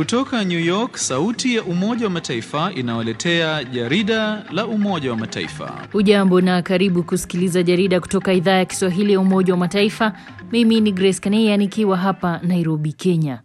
Kutoka New York, sauti ya Umoja wa Mataifa inawaletea jarida la Umoja wa Mataifa. Ujambo na karibu kusikiliza jarida kutoka idhaa ya Kiswahili ya Umoja wa Mataifa. Mimi ni Grace Kaneya nikiwa hapa Nairobi, Kenya.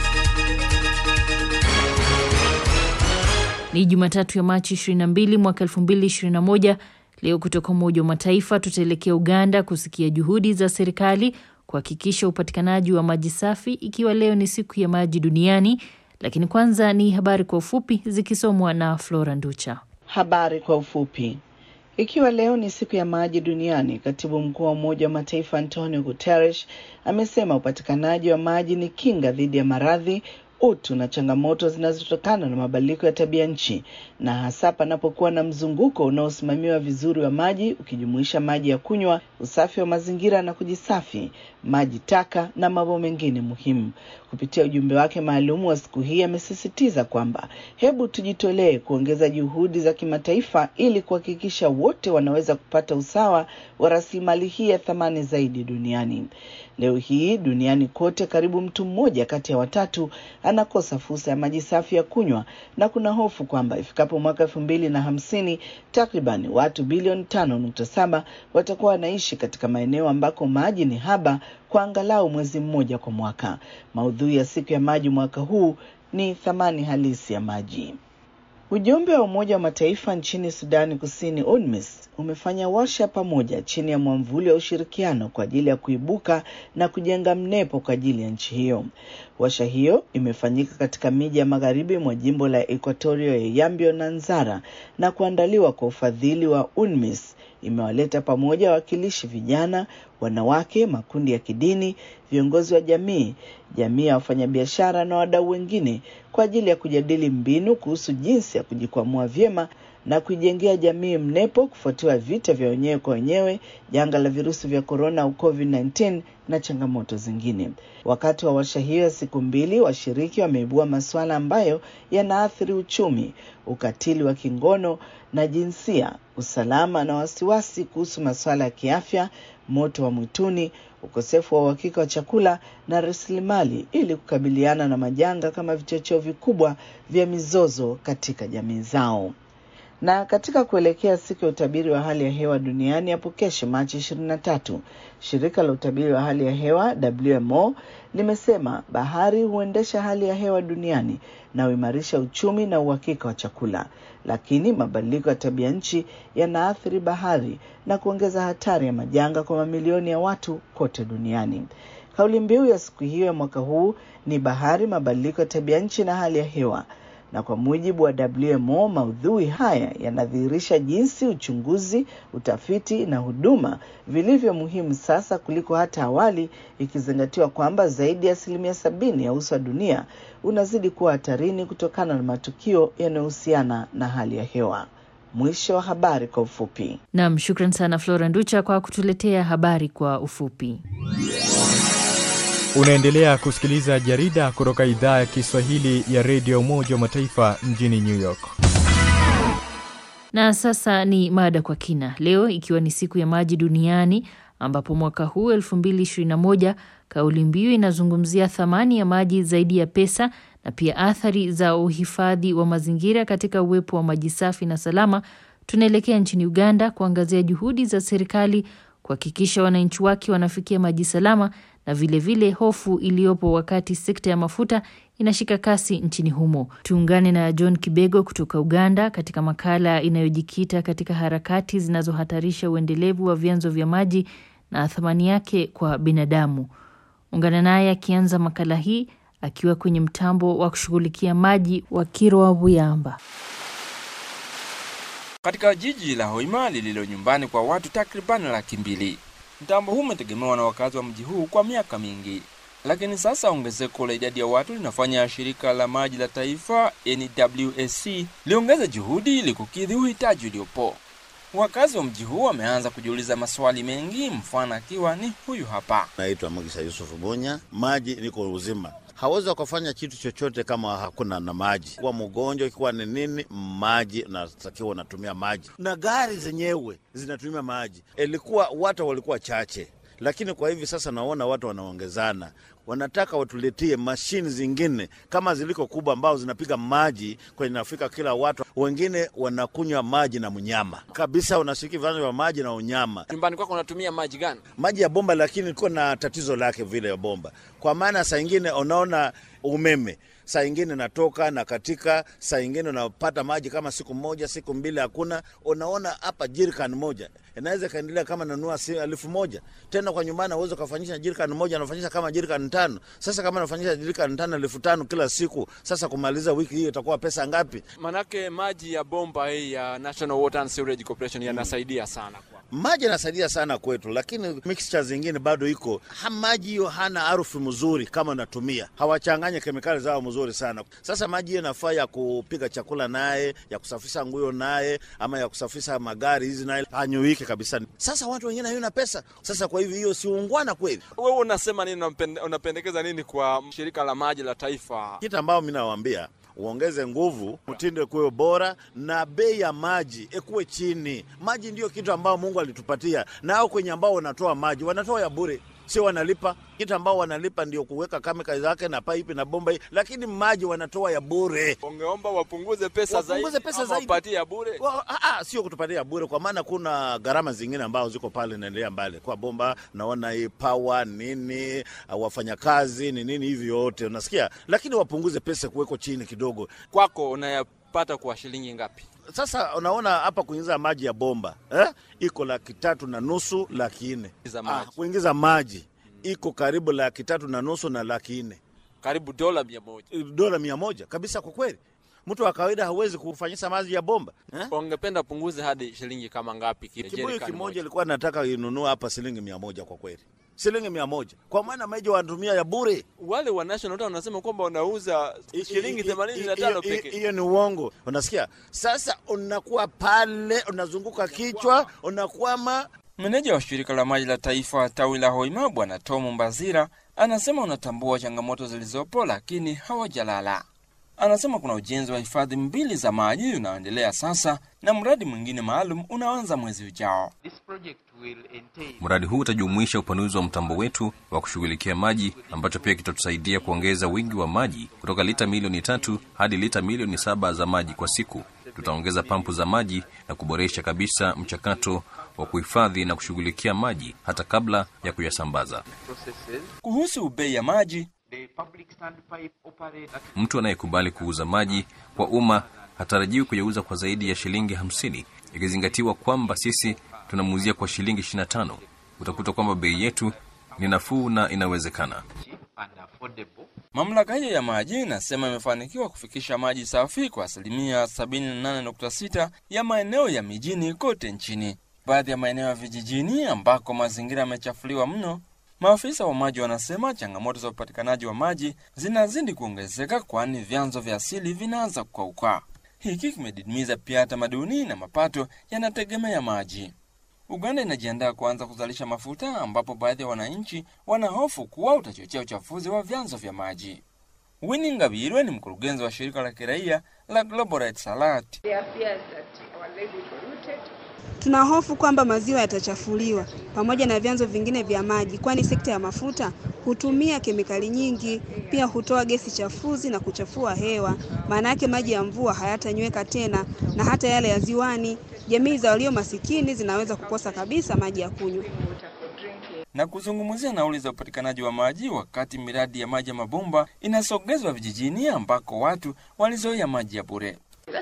Ni Jumatatu ya Machi 22 mwaka 2021. Leo kutoka Umoja wa Mataifa tutaelekea Uganda kusikia juhudi za serikali kuhakikisha upatikanaji wa maji safi, ikiwa leo ni siku ya maji duniani. Lakini kwanza ni habari kwa ufupi zikisomwa na Flora Nducha. Habari kwa ufupi. Ikiwa leo ni siku ya maji duniani, katibu mkuu wa Umoja wa Mataifa Antonio Guterres amesema upatikanaji wa maji ni kinga dhidi ya maradhi utu na changamoto zinazotokana na mabadiliko ya tabia nchi, na hasa panapokuwa na mzunguko unaosimamiwa vizuri wa maji ukijumuisha maji ya kunywa, usafi wa mazingira na kujisafi, maji taka na mambo mengine muhimu. Kupitia ujumbe wake maalum wa siku hii, amesisitiza kwamba hebu tujitolee kuongeza juhudi za kimataifa ili kuhakikisha wote wanaweza kupata usawa wa rasilimali hii ya thamani zaidi duniani. Leo hii duniani kote, karibu mtu mmoja kati ya watatu anakosa fursa ya maji safi ya kunywa, na kuna hofu kwamba ifikapo mwaka elfu mbili na hamsini takriban watu bilioni tano nukta saba watakuwa wanaishi katika maeneo ambako maji ni haba kwa angalau mwezi mmoja kwa mwaka. Maudhui ya siku ya maji mwaka huu ni thamani halisi ya maji. Ujumbe wa Umoja wa Mataifa nchini Sudani Kusini, UNMISS, umefanya warsha pamoja chini ya mwamvuli wa ushirikiano kwa ajili ya kuibuka na kujenga mnepo kwa ajili ya nchi hiyo. Warsha hiyo imefanyika katika miji ya magharibi mwa jimbo la Equatoria ya Yambio na Nzara na kuandaliwa kwa ufadhili wa UNMISS. Imewaleta pamoja wawakilishi vijana, wanawake, makundi ya kidini, viongozi wa jamii, jamii ya wafanyabiashara na wadau wengine kwa ajili ya kujadili mbinu kuhusu jinsi ya kujikwamua vyema na kuijengea jamii mnepo kufuatiwa vita vya wenyewe kwa wenyewe, janga la virusi vya korona au COVID-19 na changamoto zingine. Wakati wa warsha hiyo ya siku mbili, washiriki wameibua masuala ambayo yanaathiri uchumi, ukatili wa kingono na jinsia, usalama na wasiwasi kuhusu masuala ya kiafya, moto wa mwituni, ukosefu wa uhakika wa chakula na rasilimali, ili kukabiliana na majanga kama vichocheo vikubwa vya mizozo katika jamii zao na katika kuelekea siku ya utabiri wa hali ya hewa duniani hapo kesho Machi ishirini na tatu, shirika la utabiri wa hali ya hewa WMO limesema bahari huendesha hali ya hewa duniani na huimarisha uchumi na uhakika wa chakula, lakini mabadiliko ya tabia nchi yanaathiri bahari na kuongeza hatari ya majanga kwa mamilioni ya watu kote duniani. Kauli mbiu ya siku hiyo ya mwaka huu ni bahari, mabadiliko ya tabia nchi na hali ya hewa na kwa mujibu wa WMO, maudhui haya yanadhihirisha jinsi uchunguzi, utafiti na huduma vilivyo muhimu sasa kuliko hata awali, ikizingatiwa kwamba zaidi ya asilimia sabini ya uso wa dunia unazidi kuwa hatarini kutokana na matukio yanayohusiana na hali ya hewa. Mwisho wa habari kwa ufupi. Nam, shukran sana Flora Nducha kwa kutuletea habari kwa ufupi. Unaendelea kusikiliza jarida kutoka idhaa ya Kiswahili ya redio Umoja wa Mataifa mjini New York. Na sasa ni mada kwa kina. Leo ikiwa ni siku ya maji duniani, ambapo mwaka huu 2021 kauli mbiu inazungumzia thamani ya maji zaidi ya pesa na pia athari za uhifadhi wa mazingira katika uwepo wa maji safi na salama. Tunaelekea nchini Uganda kuangazia juhudi za serikali kuhakikisha wananchi wake wanafikia maji salama na vilevile vile hofu iliyopo wakati sekta ya mafuta inashika kasi nchini humo. Tuungane na John Kibego kutoka Uganda katika makala inayojikita katika harakati zinazohatarisha uendelevu wa vyanzo vya maji na thamani yake kwa binadamu. Ungana naye akianza makala hii akiwa kwenye mtambo wa kushughulikia maji wa Kirwa Buyamba katika jiji la Hoima lililo nyumbani kwa watu takribani laki mbili. Mtambo huu umetegemewa na wakazi wa mji huu kwa miaka mingi, lakini sasa ongezeko la idadi ya watu linafanya shirika la maji la taifa NWSC liongeze juhudi ili kukidhi uhitaji uliopo. Wakazi wa mji huu wameanza kujiuliza maswali mengi, mfano akiwa ni huyu hapa. Naitwa Magisa Yusufu Bunya. Maji niko uzima, hawezi wakafanya kitu chochote kama hakuna na maji. Kuwa mgonjwa ikiwa ni nini, maji unatakiwa unatumia maji, na gari zenyewe zinatumia maji. Ilikuwa watu walikuwa chache lakini kwa hivi sasa naona watu wanaongezana, wanataka watuletie mashine zingine kama ziliko kubwa, ambao zinapiga maji kwenye nafika kila watu. Wengine wanakunywa maji na mnyama kabisa, unashiriki vyanzo vya maji na unyama Nyumbani kwako unatumia maji gani? maji ya bomba, lakini iko na tatizo lake vile ya bomba, kwa maana saa ingine unaona umeme saa ingine natoka na katika, saa ingine unapata maji kama siku moja siku mbili hakuna. Unaona hapa jirikan moja inaweza ikaendelea kama nanua si elfu moja tena kwa nyumbani auweza ukafanyisha jirikan moja anafanyisha kama jirikan tano. Sasa kama anafanyisha jirikan tano elfu tano kila siku, sasa kumaliza wiki hiyo itakuwa pesa ngapi? Manake maji ya bomba hii ya National Water and Sewerage Corporation yanasaidia sana kwa Maji yanasaidia sana kwetu, lakini mixture zingine bado iko ha, maji hiyo hana harufu mzuri kama natumia, hawachanganye kemikali zao mzuri sana. Sasa maji hiyo nafaa ya kupika chakula naye, ya kusafisha nguo naye, ama ya kusafisha magari hizi naye, hanyuiki kabisa. Sasa watu wengine hayuna pesa, sasa kwa hivyo hiyo si ungwana kweli. wewe unasema nini? unampende- Unapendekeza nini kwa shirika la maji la taifa? Kitu ambao mi nawaambia uongeze nguvu, mtindo kuwe bora na bei ya maji ikuwe chini. Maji ndio kitu ambao Mungu alitupatia, na hao kwenye ambao wanatoa maji wanatoa ya bure, sio wanalipa. Kitu ambao wanalipa ndio kuweka kamera zake na pipe na bomba hii, lakini maji wanatoa ya bure. Ungeomba wapunguze pesa Wapunguze zaidi, pesa ama zaidi. wapatie ya bure. Wa- ah, ah, sio kutupatia bure, kwa maana kuna gharama zingine ambao ziko pale naendelea mbali kwa bomba, naona hii power nini, ah, wafanyakazi ni nini, hivi yote unasikia, lakini wapunguze pesa kuweko chini kidogo. Kwako unayapata kwa shilingi ngapi? Sasa unaona hapa kuingiza maji ya bomba eh? iko laki tatu na nusu laki nne Za ah, maji. kuingiza maji iko karibu laki tatu na nusu na laki nne Karibu dola mia moja. dola mia moja kabisa. Kwa kweli mtu wa kawaida hawezi kufanyisa maji ya bomba eh? Ungependa punguze hadi shilingi kama ngapi? ki- Kibuyu jerikani kimoja moja? ilikuwa nataka inunua hapa shilingi mia moja kwa kweli, shilingi mia moja kwa maana maji wanatumia ya bure. Wale wa National Water wanasema kwamba wanauza shilingi I- i- themanini na i- tano i- pekee. Hiyo ni uongo, unasikia? Sasa unakuwa pale unazunguka kichwa unakwama Meneja wa shirika la maji la taifa tawi la Hoima Bwana Tom Mbazira anasema wanatambua changamoto zilizopo, lakini hawajalala. Anasema kuna ujenzi wa hifadhi mbili za maji unaoendelea sasa na mradi mwingine maalum unaanza mwezi ujao. Mradi huu utajumuisha upanuzi wa mtambo wetu wa kushughulikia maji ambacho pia kitatusaidia kuongeza wingi wa maji kutoka lita milioni tatu hadi lita milioni saba za maji kwa siku. Tutaongeza pampu za maji na kuboresha kabisa mchakato wa kuhifadhi na kushughulikia maji hata kabla ya kuyasambaza. Kuhusu bei ya maji, Mtu anayekubali kuuza maji kwa umma hatarajiwi kuyauza kwa zaidi ya shilingi hamsini ikizingatiwa kwamba sisi tunamuuzia kwa shilingi 25. Utakuta kwamba bei yetu ni nafuu na inawezekana. mamlaka hiyo ya maji inasema imefanikiwa kufikisha maji safi kwa asilimia 78.6 ya maeneo ya mijini kote nchini. Baadhi ya maeneo ya vijijini ambako mazingira yamechafuliwa mno, maafisa wa maji wanasema changamoto za upatikanaji wa maji zinazidi kuongezeka, kwani vyanzo vya asili vinaanza kukauka. Hiki kimedidimiza pia tamaduni na mapato yanategemea maji. Uganda inajiandaa kuanza kuzalisha mafuta ambapo baadhi ya wananchi wanahofu kuwa utachochea uchafuzi wa vyanzo vya maji. Winnie Ngabirwe ni mkurugenzi wa shirika la kiraia la Global Rights Alert. Tuna hofu kwamba maziwa yatachafuliwa pamoja na vyanzo vingine vya maji, kwani sekta ya mafuta hutumia kemikali nyingi, pia hutoa gesi chafuzi na kuchafua hewa. Maana yake maji ya mvua hayatanyweka tena, na hata yale ya ziwani, jamii za walio masikini zinaweza kukosa kabisa maji ya kunywa. na kuzungumzia nauli za upatikanaji wa maji wakati miradi ya maji ya mabomba inasogezwa vijijini ambako watu walizoea maji ya bure.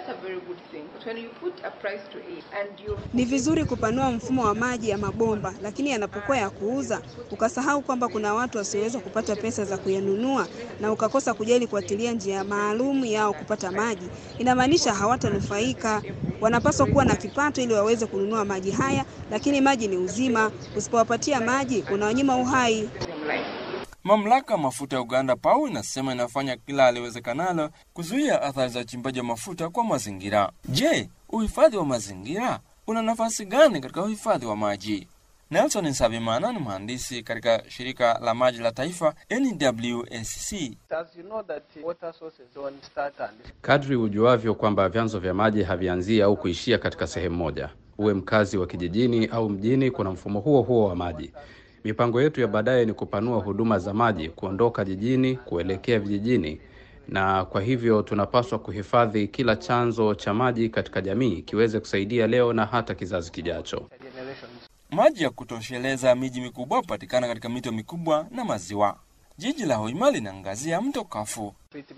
Ni vizuri kupanua mfumo wa maji ya mabomba, lakini yanapokuwa ya kuuza, ukasahau kwamba kuna watu wasioweza kupata pesa za kuyanunua na ukakosa kujali kuatilia njia maalum yao kupata maji, inamaanisha hawatanufaika. Wanapaswa kuwa na kipato ili waweze kununua maji haya, lakini maji ni uzima. Usipowapatia maji, unawanyima uhai. Mamlaka ya mafuta ya Uganda PAU inasema inafanya kila aliwezekanalo kuzuia athari za uchimbaji wa mafuta kwa mazingira. Je, uhifadhi wa mazingira una nafasi gani katika uhifadhi wa maji? Nelson Nsabimana ni mhandisi katika shirika la maji la taifa NWSC. Kadri ujuavyo kwamba vyanzo vya maji havianzii au kuishia katika sehemu moja, uwe mkazi wa kijijini au mjini, kuna mfumo huo huo wa maji. Mipango yetu ya baadaye ni kupanua huduma za maji, kuondoka jijini kuelekea vijijini, na kwa hivyo tunapaswa kuhifadhi kila chanzo cha maji katika jamii kiweze kusaidia leo na hata kizazi kijacho. Maji ya kutosheleza miji mikubwa hupatikana katika mito mikubwa na maziwa. Jiji la Hoima linaangazia mto Kafu.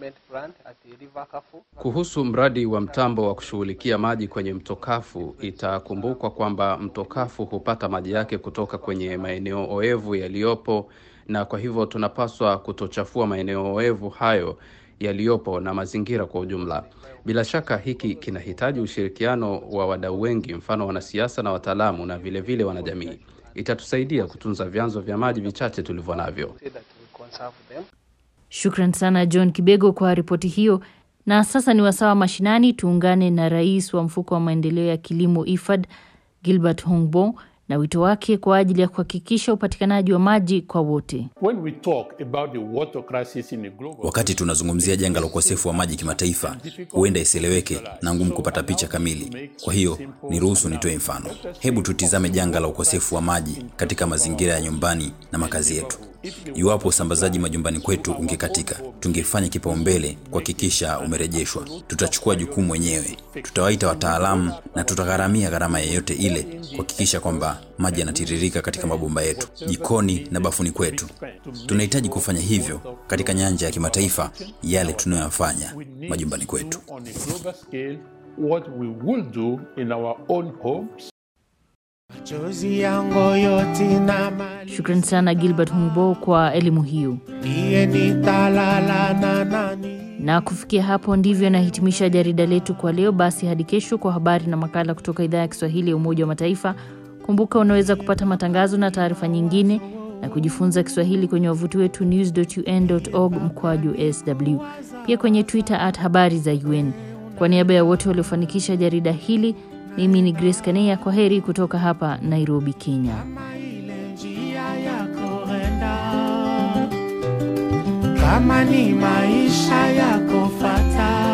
Kuhusu mradi wa mtambo wa kushughulikia maji kwenye mto Kafu, itakumbukwa kwamba mto Kafu hupata maji yake kutoka kwenye maeneo oevu yaliyopo, na kwa hivyo tunapaswa kutochafua maeneo oevu hayo yaliyopo na mazingira kwa ujumla. Bila shaka hiki kinahitaji ushirikiano wa wadau wengi, mfano wanasiasa na wataalamu na vilevile vile wanajamii. Itatusaidia kutunza vyanzo vya maji vichache tulivyo navyo. Shukran sana John Kibego kwa ripoti hiyo. Na sasa ni wasawa mashinani, tuungane na rais wa mfuko wa maendeleo ya kilimo IFAD Gilbert Hongbo na wito wake kwa ajili ya kuhakikisha upatikanaji wa maji kwa wote. Wakati tunazungumzia janga la ukosefu wa maji kimataifa, huenda isieleweke na ngumu kupata picha kamili. Kwa hiyo niruhusu nitoe mfano. Hebu tutizame janga la ukosefu wa maji katika mazingira ya nyumbani na makazi yetu. Iwapo usambazaji majumbani kwetu ungekatika, tungefanya kipaumbele kuhakikisha umerejeshwa. Tutachukua jukumu wenyewe, tutawaita wataalamu na tutagharamia gharama yeyote ile kuhakikisha kwamba maji yanatiririka katika mabomba yetu, jikoni na bafuni kwetu. Tunahitaji kufanya hivyo katika nyanja ya kimataifa, yale tunayoyafanya majumbani kwetu. Shukran sana Gilbert Humbo kwa elimu hiyo. Na kufikia hapo ndivyo nahitimisha jarida letu kwa leo. Basi hadi kesho kwa habari na makala kutoka idhaa ya Kiswahili ya Umoja wa Mataifa. Kumbuka unaweza kupata matangazo na taarifa nyingine na kujifunza Kiswahili kwenye wavuti wetu news.un.org mkwaju sw, pia kwenye Twitter at habari za UN. Kwa niaba ya wote waliofanikisha jarida hili, mimi ni Grace Kaneya. Kwa heri kutoka hapa Nairobi, Kenya. Kama ni maisha yako fata